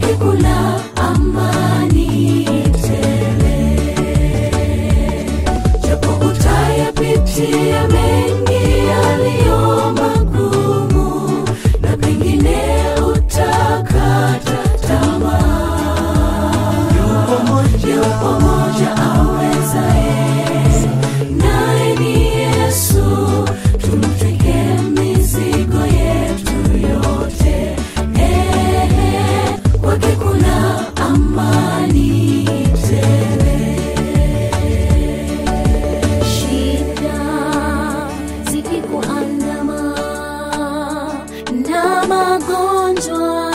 kwake kuna amani tele japo utayapitia mengi yaliyo magumu na pengine utakata tamaa yupo moja awezaye naye ni yesu tumtwike mizigo yetu yote Ehe, kwake kuna amani tele shida zikikuandama na magonjwa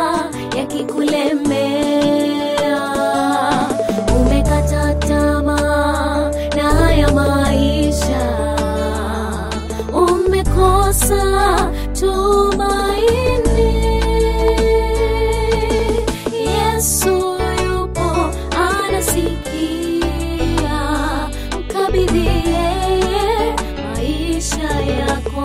yakikulemea umekata tamaa na haya maisha umekosa tumaini yesu yupo anasikia mkabidhi yeye maisha yako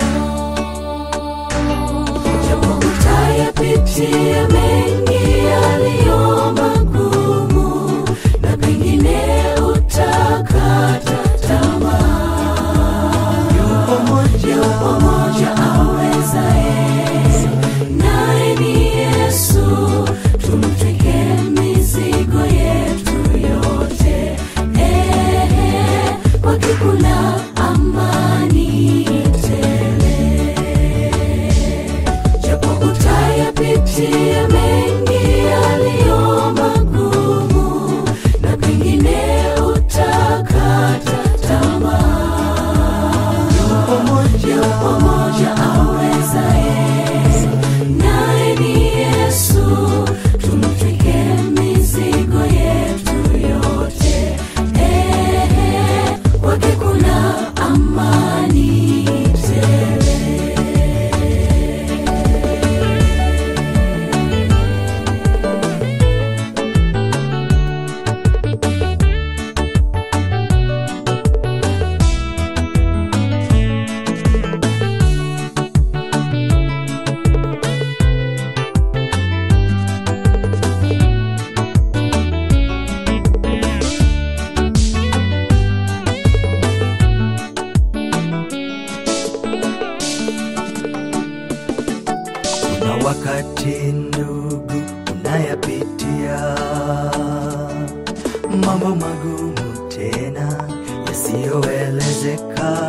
japo utayapitia mengi yaliyo magumu na pengine utakata tamaa yupo moja awezaye naye ni yesu tumtwike mizigo yetu yote Ehe, kwake kuna amani tele japo utayapitia mengi yaliyo magumu na pengine utakata tamaa yupo moja awezaye naye ni yesu tumtwike mizigo yetu yote Ehe, kwake kuna amani tele Kuna wakati ndugu unayapitia mambo magumu tena yasiyoelezeka.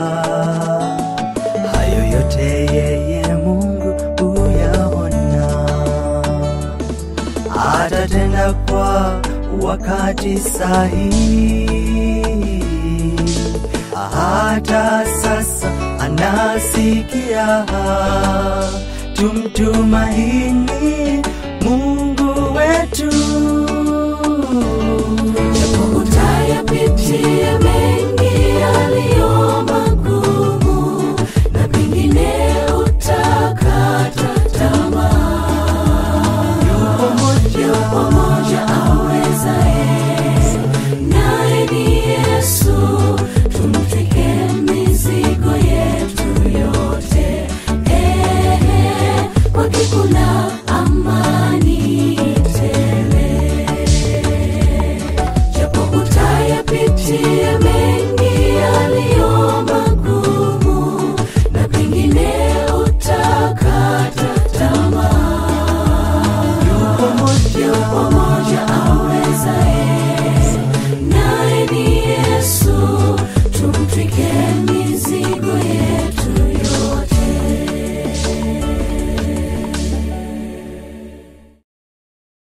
Hayo yote yeye Mungu huyaona, atatenda kwa wakati sahihi. Hata sasa anasikia tumtumaini